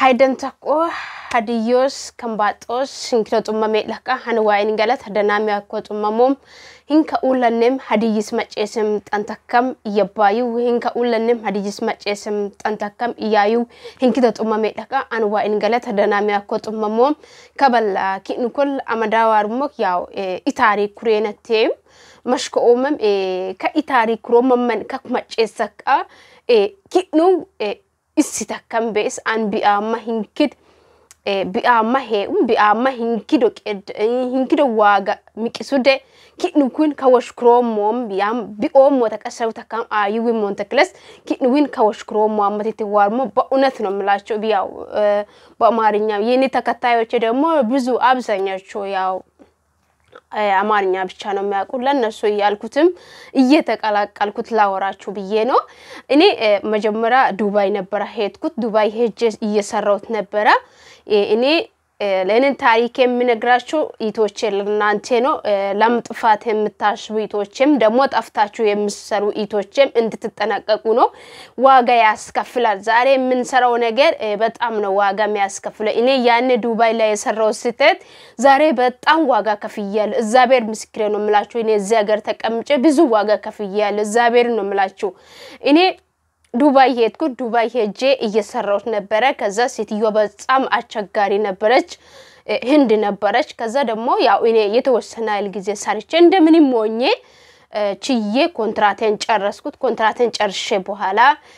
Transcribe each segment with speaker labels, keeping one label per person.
Speaker 1: Haydan tokko hadiyyoos kan baaxoos hinkira xummamee laqa hani waa'in galata danaami akkoo xummamoom hinka uulannem hadiyyis maceesem xantakkam iyyabbaayuu hinka uulannem hadiyyis maceesem xantakkam iyyaayuu hinkita xummamee laqa ani waa'in galata danaami akkoo xummamoom kaballa ki'nu kol amadaawaarumok yaaw itaarii kureenatteem mashka oomam ka itaarii kuroomaman kak maceessakka ki'nu issi takkan bees an bi'aamma hinkid bi'aamma hee'um bi'aamma hinkido hinkido waaga miqisude ki'nu kun kawashkuroomoom bi'aam bi'oomoo ተቀሰቡ ተካም አዩዊ ሞንተክለስ ኪንዊን ከወሽክሮሞ አመቴት ዋርሞ በእውነት ነው የምላቸው ያው በአማርኛ የኔ ተከታዮች ደግሞ ብዙ አብዛኛዎቹ ያው አማርኛ ብቻ ነው የሚያውቁ። ለእነሱ እያልኩትም እየተቀላቀልኩት ላወራችሁ ብዬ ነው። እኔ መጀመሪያ ዱባይ ነበረ ሄድኩት። ዱባይ ሄጄ እየሰራሁት ነበረ። እኔ ለእኔን ታሪክ የምነግራችሁ ኢቶቼ ለእናንተ ነው። ለምጥፋት የምታስቡ ኢቶችም ደግሞ ጠፍታችሁ የምሰሩ ኢቶችም እንድትጠነቀቁ ነው። ዋጋ ያስከፍላል። ዛሬ የምንሰራው ነገር በጣም ነው ዋጋ የሚያስከፍለው። እኔ ያኔ ዱባይ ላይ የሰራው ስህተት ዛሬ በጣም ዋጋ ከፍያለሁ። እግዚአብሔር ምስክሬ ነው የምላችሁ። እኔ እዚህ ሀገር ተቀምጬ ብዙ ዋጋ ከፍያለሁ። እግዚአብሔር ነው የምላችሁ እኔ ዱባይ ሄድኩት። ዱባይ ሄጄ እየሰራሁት ነበረ። ከዛ ሴትዮዋ በጣም አስቸጋሪ ነበረች፣ ህንድ ነበረች። ከዛ ደግሞ ያው እኔ የተወሰነ ያህል ጊዜ ሰርቼ እንደምንም ሞኜ ችዬ ኮንትራቴን ጨረስኩት። ኮንትራቴን ጨርሼ በኋላ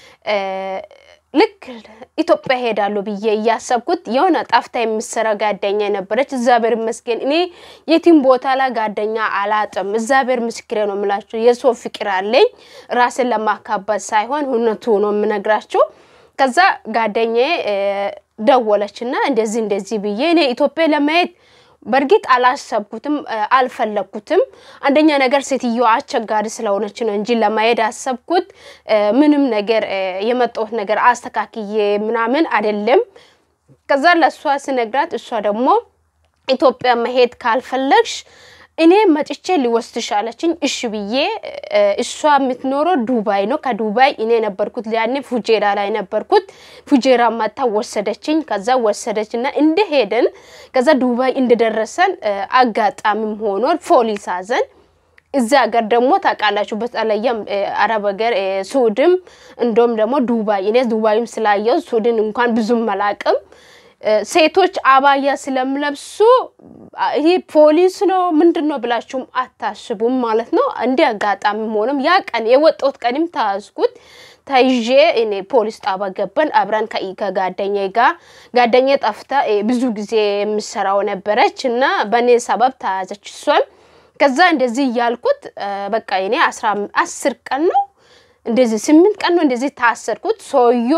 Speaker 1: ልክ ኢትዮጵያ ሄዳለሁ ብዬ እያሰብኩት የሆነ ጠፍታ የምሰራ ጋደኛ ነበረች። እግዚአብሔር ይመስገን እኔ የትም ቦታ ላይ ጋደኛ አላጥም። እግዚአብሔር ምስክሬ ነው የምላችሁ። የሰው ፍቅር አለኝ ራስን ለማካበት ሳይሆን እውነቱ ነው የምነግራችሁ። ከዛ ጋደኛዬ ደወለችና እንደዚህ እንደዚህ ብዬ እኔ ኢትዮጵያ ለማየት በእርግጥ አላሰብኩትም፣ አልፈለግኩትም። አንደኛ ነገር ሴትዮ አስቸጋሪ ስለሆነች ነው እንጂ ለማሄድ አሰብኩት። ምንም ነገር የመጣሁት ነገር አስተካክዬ ምናምን አይደለም። ከዛ ለእሷ ስነግራት እሷ ደግሞ ኢትዮጵያ መሄድ ካልፈለግሽ እኔ መጥቼ ሊወስድሽ አለችኝ። እሺ ብዬ እሷ የምትኖረው ዱባይ ነው። ከዱባይ እኔ ነበርኩት ያኔ ፉጄራ ላይ ነበርኩት። ፉጄራ መታ ወሰደችኝ። ከዛ ወሰደች እና እንደሄደን ከዛ ዱባይ እንደደረሰን አጋጣሚም ሆኖ ፖሊስ አዘን። እዚ ሀገር ደግሞ ታውቃላችሁ፣ በተለይም አረብ ሀገር ሱድም እንደውም ደግሞ ዱባይ እኔ ዱባይም ስላየው ሱድን እንኳን ብዙም መላቅም ሴቶች አባያ ስለምለብሱ ይህ ፖሊስ ነው ምንድን ነው ብላችሁም አታስቡም ማለት ነው። እንዲህ አጋጣሚ ሆኖም ያ ቀን የወጣሁት ቀንም ተያዝኩት። ተይዤ እኔ ፖሊስ ጣባ ገባን አብረን ከጋደኛ ጋር ጋደኛ ጠፍታ ብዙ ጊዜ የምሰራው ነበረች እና በእኔ ሰበብ ተያዘች እሷም። ከዛ እንደዚህ እያልኩት በቃ እኔ አስር ቀን ነው እንደዚህ ስምንት ቀን ነው እንደዚህ ታሰርኩት ሰውዮ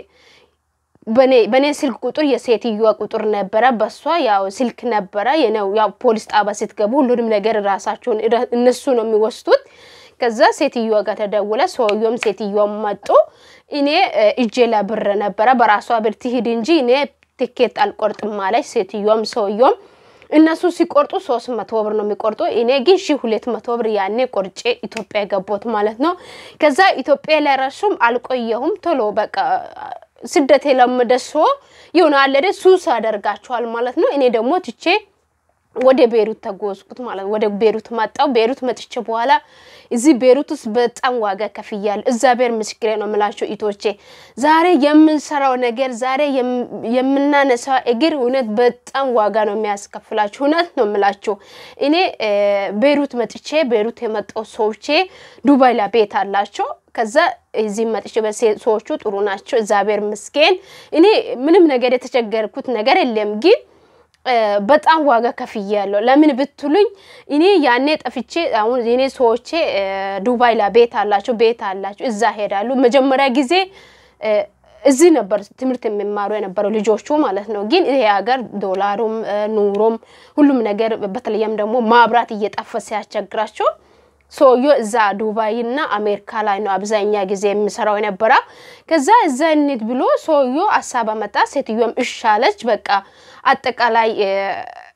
Speaker 1: በኔ ስልክ ቁጥር የሴትዮዋ ቁጥር ነበረ። በሷ ያው ስልክ ነበረ የነው ያው ፖሊስ ጣባ ስትገቡ ሁሉንም ነገር ራሳቸውን እነሱ ነው የሚወስዱት። ከዛ ሴትዮዋ ጋር ተደውለ ሰውየውም ሴትዮዋም መጡ። እኔ እጄ ላይ ብር ነበረ። በራሷ ብር ትሂድ እንጂ እኔ ትኬት አልቆርጥም ማለች ሴትዮዋም ሰውየውም። እነሱ ሲቆርጡ ሶስት መቶ ብር ነው የሚቆርጡ። እኔ ግን ሺ ሁለት መቶ ብር ያኔ ቆርጬ ኢትዮጵያ የገባሁት ማለት ነው። ከዛ ኢትዮጵያ ላይ ረሱም አልቆየሁም ቶሎ በቃ ስደት የለመደ ሰው የሆነ አለደ ሱስ ያደርጋቸዋል ማለት ነው። እኔ ደግሞ ትቼ ወደ ቤሩት ተጓዝኩት ማለት ነው። ወደ ቤሩት መጣው። ቤሩት መጥቼ በኋላ እዚህ ቤሩት ውስጥ በጣም ዋጋ ከፍያለሁ። እግዚአብሔር ምስክሬ ነው የምላቸው ኢቶቼ፣ ዛሬ የምንሰራው ነገር ዛሬ የምናነሳው እግር እውነት በጣም ዋጋ ነው የሚያስከፍላችሁ። እውነት ነው የምላችሁ። እኔ ቤሩት መጥቼ ቤሩት የመጣው ሰዎቼ ዱባይ ላይ ቤት አላቸው። ከዛ እዚህ መጥቼ ሰዎቹ ጥሩ ናቸው፣ እግዚአብሔር ምስኪን። እኔ ምንም ነገር የተቸገርኩት ነገር የለም ግን በጣም ዋጋ ከፍያለሁ። ለምን ብትሉኝ እኔ ያኔ ጠፍቼ አሁን እኔ ሰዎቼ ዱባይ ላይ ቤት አላቸው ቤት አላቸው እዛ ሄዳሉ። መጀመሪያ ጊዜ እዚህ ነበር ትምህርት የሚማሩ የነበረው ልጆቹ ማለት ነው። ግን ይሄ ሀገር ዶላሩም ኑሮም ሁሉም ነገር በተለይም ደግሞ ማብራት እየጠፋ ሲያስቸግራቸው ሰውዬው እዛ ዱባይ እና አሜሪካ ላይ ነው አብዛኛ ጊዜ የሚሰራው የነበረ። ከዛ እዛ እንሂድ ብሎ ሰውዬው ሀሳብ አመጣ። ሴትዮዋም እሺ አለች። በቃ አጠቃላይ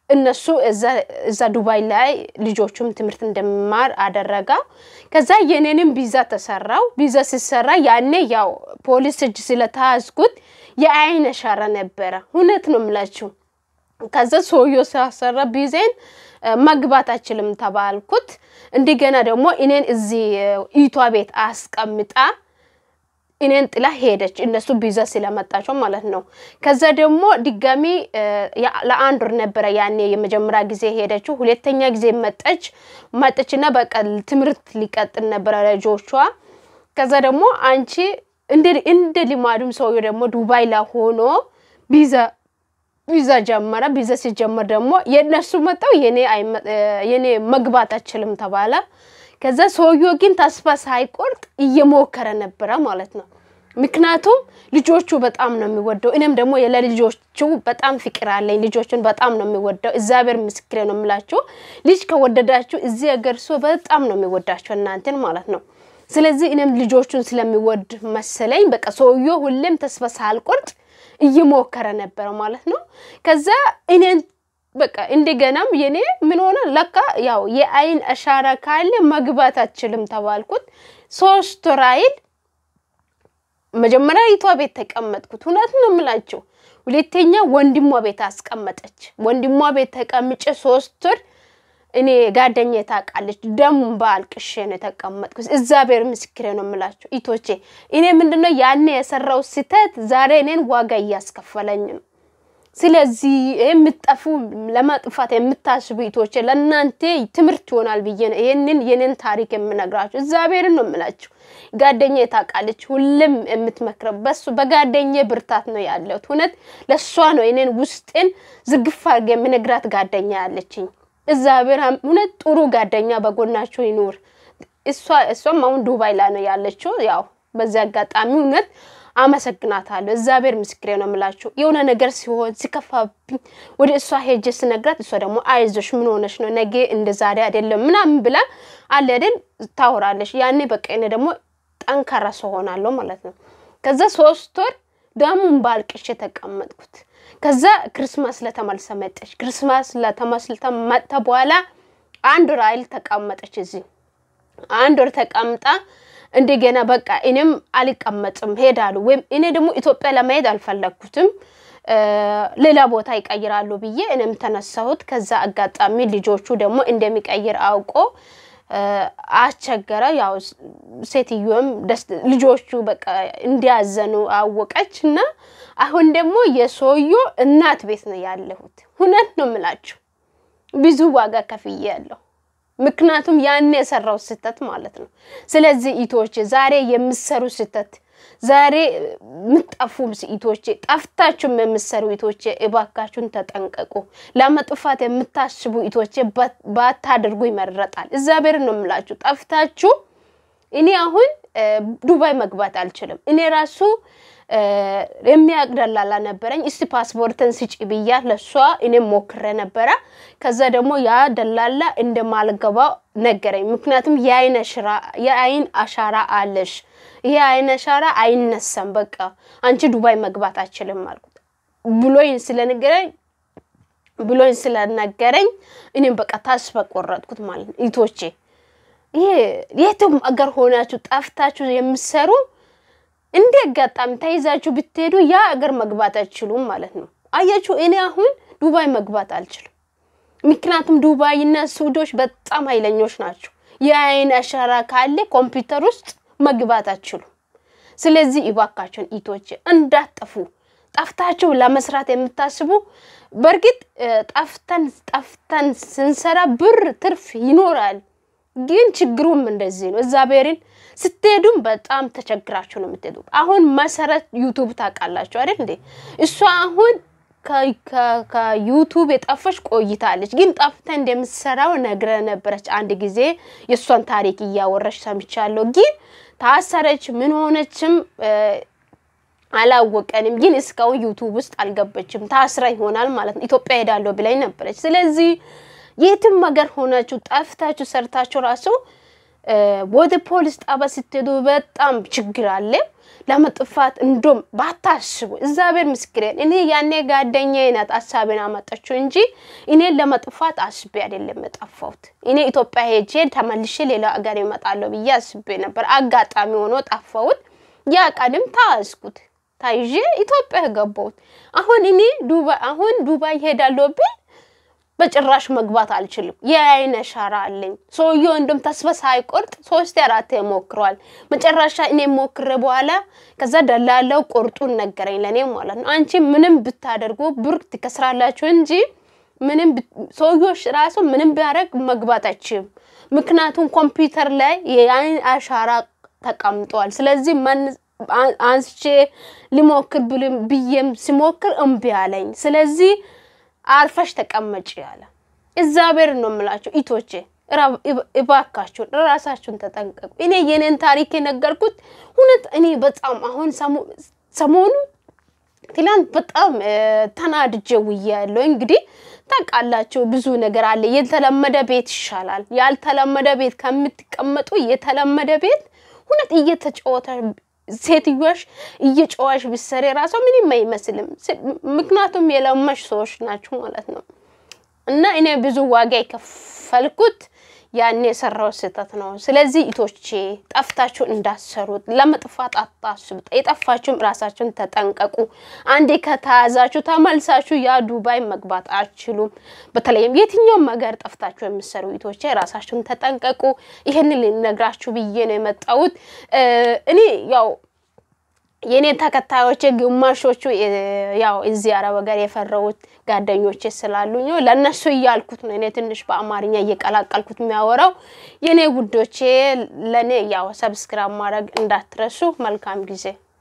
Speaker 1: እነሱ እዛ ዱባይ ላይ ልጆቹም ትምህርት እንደሚማር አደረጋ። ከዛ የኔንም ቪዛ ተሰራው። ቪዛ ሲሰራ ያኔ ያው ፖሊስ እጅ ስለተያዝኩት የአይን አሻራ ነበረ። እውነት ነው የምላችሁ። ከዛ ሰውዬው ሲያሰራ ቪዜን መግባት አችልም ተባልኩት። እንደገና ደግሞ እኔን እዚህ ኢቷ ቤት አስቀምጣ እኔን ጥላ ሄደች። እነሱ ቪዛ ስለመጣቸው ማለት ነው። ከዛ ደግሞ ድጋሚ ለአንድ ወር ነበረ ያኔ የመጀመሪያ ጊዜ ሄደችው። ሁለተኛ ጊዜ መጠች መጠችና በቃ ትምህርት ሊቀጥል ነበረ ልጆቿ። ከዛ ደግሞ አንቺ እንደ ልማዱም ሰውዬው ደግሞ ዱባይ ላይ ሆኖ ቪዛ ቪዛ ጀመረ። ቪዛ ሲጀመር ደግሞ የእነሱ መጣው የኔ መግባት አችልም ተባለ። ከዛ ሰውዬው ግን ተስፋ ሳይቆርጥ እየሞከረ ነበረ ማለት ነው። ምክንያቱም ልጆቹ በጣም ነው የሚወደው። እኔም ደግሞ ለልጆቹ በጣም ፍቅር አለኝ። ልጆቹን በጣም ነው የሚወደው። እግዚአብሔር ምስክሬ ነው የምላችሁ። ልጅ ከወደዳችሁ እዚህ ሀገር ሰው በጣም ነው የሚወዳቸው እናንተን ማለት ነው። ስለዚህ እኔም ልጆቹን ስለሚወድ መሰለኝ በቃ ሰውዬው ሁሌም ተስፋ ሳልቆርጥ እየሞከረ ነበረ ማለት ነው። ከዛ እኔን በቃ እንደገናም የኔ ምን ሆነ ለካ ያው የአይን አሻራ ካለ መግባት አችልም ተባልኩት። ሶስት ወር አይል መጀመሪያ ይቷ ቤት ተቀመጥኩት። እውነት ነው የምላቸው። ሁለተኛ ወንድሟ ቤት አስቀመጠች። ወንድሟ ቤት ተቀምጬ ሶስት ወር እኔ ጓደኛዬ ታውቃለች። ደም በአልቅሼ ነው የተቀመጥኩት። እግዚአብሔር ምስክሬ ነው የምላቸው ኢቶቼ። እኔ ምንድነው ያኔ የሰራው ስህተት ዛሬ እኔን ዋጋ እያስከፈለኝ ነው። ስለዚህ የምጠፉ ለማጥፋት የምታስቡ ኢቶቼ ለእናንተ ትምህርት ይሆናል ብዬ ነው ይህንን የኔን ታሪክ የምነግራችሁ። እግዚአብሔርን ነው የምላችሁ። ጓደኛዬ ታውቃለች፣ ሁሌም የምትመክረው በሱ በጓደኛዬ ብርታት ነው ያለሁት። እውነት ለእሷ ነው እኔን ውስጤን ዝግፍ አድርጌ የምነግራት ጓደኛ ያለችኝ። እግዚአብሔር እውነት ጥሩ ጓደኛ በጎናችሁ ይኑር። እሷ እሷም አሁን ዱባይ ላይ ነው ያለችው። ያው በዚህ አጋጣሚ እውነት አመሰግናታለሁ። እግዚአብሔር ምስክሬ ነው የምላችሁ። የሆነ ነገር ሲሆን ሲከፋብኝ ወደ እሷ ሄጄ ስነግራት እሷ ደግሞ አይዞሽ ምን ሆነሽ ነው ነገ እንደ ዛሬ አይደለም ምናምን ብላ አለ አይደል ታወራለች። ያኔ በቃ እኔ ደግሞ ጠንካራ ሰው ሆናለሁ ማለት ነው። ከዛ ሶስት ወር ደሙን ባልቅሼ ተቀመጥኩት። ከዛ ክርስማስ ለተመልሰ መጠች። ክርስማስ ለተመስልተ መጥተ በኋላ አንድ ወር አይል ተቀመጠች እዚህ አንድ ወር ተቀምጣ እንደገና በቃ እኔም አልቀመጥም ሄዳሉ። ወይም እኔ ደግሞ ኢትዮጵያ ለመሄድ አልፈለግኩትም ሌላ ቦታ ይቀይራሉ ብዬ እኔም ተነሳሁት። ከዛ አጋጣሚ ልጆቹ ደግሞ እንደሚቀይር አውቆ አስቸገረ። ያው ሴትዮዋም ልጆቹ በቃ እንዲያዘኑ አወቀች እና አሁን ደግሞ የሰውዮ እናት ቤት ነው ያለሁት። እውነት ነው የምላችሁ ብዙ ዋጋ ከፍዬ ያለሁ ምክንያቱም ያን የሰራው ስህተት ማለት ነው። ስለዚህ ኢቶቼ ዛሬ የምሰሩ ስህተት ዛሬ የምጠፉ ኢቶቼ ጠፍታችሁም የምሰሩ ኢቶቼ እባካችሁን ተጠንቀቁ። ለመጥፋት የምታስቡ ኢቶቼ ባታደርጉ ይመረጣል። እግዚአብሔርን ነው የምላችሁ። ጠፍታችሁ እኔ አሁን ዱባይ መግባት አልችልም። እኔ ራሱ የሚያውቅ ደላላ ነበረኝ። እስቲ ፓስፖርትን ስጪ ብያት ለሷ እኔም ሞክሬ ነበረ። ከዛ ደግሞ ያ ደላላ እንደማልገባ ነገረኝ። ምክንያቱም የአይን አሻራ አለሽ፣ ይሄ አይን አሻራ አይነሳም፣ በቃ አንቺ ዱባይ መግባት አችልም አልኩት ብሎኝ ስለነገረኝ ብሎኝ ስለነገረኝ እኔም በቃ ተስፋ ቆረጥኩት ማለት ነው። ኢቶቼ ይሄ የትም አገር ሆናችሁ ጠፍታችሁ የምሰሩ እንደ አጋጣሚ ተይዛችሁ ብትሄዱ ያ አገር መግባት አይችሉም ማለት ነው። አያችሁ፣ እኔ አሁን ዱባይ መግባት አልችልም። ምክንያቱም ዱባይና ሱዶች በጣም ኃይለኞች ናቸው። የአይን አሻራ ካለ ኮምፒውተር ውስጥ መግባት አትችሉም። ስለዚህ እባካችሁን ኢቶች እንዳጠፉ ጠፍታችሁ ለመስራት የምታስቡ በእርግጥ ጠፍተን ጠፍተን ስንሰራ ብር ትርፍ ይኖራል። ግን ችግሩም እንደዚህ ነው። እግዚአብሔርን ስትሄዱም በጣም ተቸግራችሁ ነው የምትሄዱ። አሁን መሰረት ዩቱብ ታውቃላችሁ አይደል እንዴ? እሷ አሁን ከዩቱብ የጠፈች ቆይታለች። ግን ጠፍታ እንደምትሰራው ነግረ ነበረች። አንድ ጊዜ የእሷን ታሪክ እያወረች ሰምቻለሁ። ግን ታሰረች፣ ምን ሆነችም አላወቀንም። ግን እስካሁን ዩቱብ ውስጥ አልገበችም። ታስራ ይሆናል ማለት ነው። ኢትዮጵያ ሄዳለሁ ብላኝ ነበረች። ስለዚህ የትም ሀገር ሆናችሁ ጠፍታችሁ ሰርታችሁ ራሱ ወደ ፖሊስ ጣቢያ ስትሄዱ በጣም ችግር አለ። ለመጥፋት እንዶም ባታስቡ፣ እግዚአብሔር ምስክሬን፣ እኔ ያኔ ጓደኛዬ ናት ሀሳቤን አመጣችው እንጂ እኔን ለመጥፋት አስቤ አይደለም የጠፋሁት። እኔ ኢትዮጵያ ሄጄ ተመልሼ ሌላ ሀገር ይመጣለሁ ብዬ አስቤ ነበር። አጋጣሚ ሆኖ ጠፋሁት። ያ ቀንም ታያዝኩት ታይዤ ኢትዮጵያ ገባሁት። አሁን እኔ ዱባይ አሁን ዱባይ ሄዳለሁ ብል በጭራሽ መግባት አልችልም። የአይን አሻራ አለኝ። ሰውየው እንደም ተስፋ ሳይቆርጥ ሶስት አራት ሞክሯል። መጨረሻ እኔ ሞክሬ በኋላ ከዛ ደላለው ቁርጡን ነገረኝ ለእኔ ማለት ነው። አንቺ ምንም ብታደርጉ ብር ትከስራላችሁ እንጂ ምንም ሰውዮች ራሱ ምንም ቢያደርግ መግባት አይችልም። ምክንያቱም ኮምፒውተር ላይ የአይን አሻራ ተቀምጧል። ስለዚህ አንስቼ ሊሞክር ብዬም ሲሞክር እምቢ አለኝ። ስለዚህ አርፈሽ ተቀመጭ ያለ እግዚአብሔር ነው የምላቸው። ኢቶቼ እባካችሁን ራሳችሁን ተጠንቀቁ። እኔ የኔን ታሪክ የነገርኩት እውነት እኔ በጣም አሁን ሰሞኑ ትላንት በጣም ተናድጄ ውዬ ያለው እንግዲህ ታውቃላችሁ፣ ብዙ ነገር አለ። የተለመደ ቤት ይሻላል። ያልተለመደ ቤት ከምትቀመጡ የተለመደ ቤት እውነት እየተጫወተ ሴትዮሽ እየጨዋሽ ብሰሪ ራሷ ምንም አይመስልም። ምክንያቱም የለመሽ ሰዎች ናችሁ ማለት ነው። እና እኔ ብዙ ዋጋ የከፈልኩት ያን የሰራው ስህተት ነው። ስለዚህ ኢቶቼ ጠፍታችሁ እንዳሰሩት ለመጥፋት አታስቡ። የጠፋችሁም ራሳችሁን ተጠንቀቁ። አንዴ ከተያዛችሁ ተመልሳችሁ ያ ዱባይ መግባት አትችሉም። በተለይም የትኛውም ሀገር ጠፍታችሁ የምሰሩ ኢቶቼ ራሳችሁን ተጠንቀቁ። ይህንን ልነግራችሁ ብዬ ነው የመጣሁት። እኔ ያው የኔ ተከታዮች ግማሾቹ ያው እዚህ አረብ ሀገር የፈረውት ጓደኞቼ ስላሉኝ ለእነሱ እያልኩት ነው። እኔ ትንሽ በአማርኛ እየቀላቀልኩት የሚያወራው የኔ ውዶቼ፣ ለእኔ ያው ሰብስክራይብ ማድረግ እንዳትረሱ። መልካም ጊዜ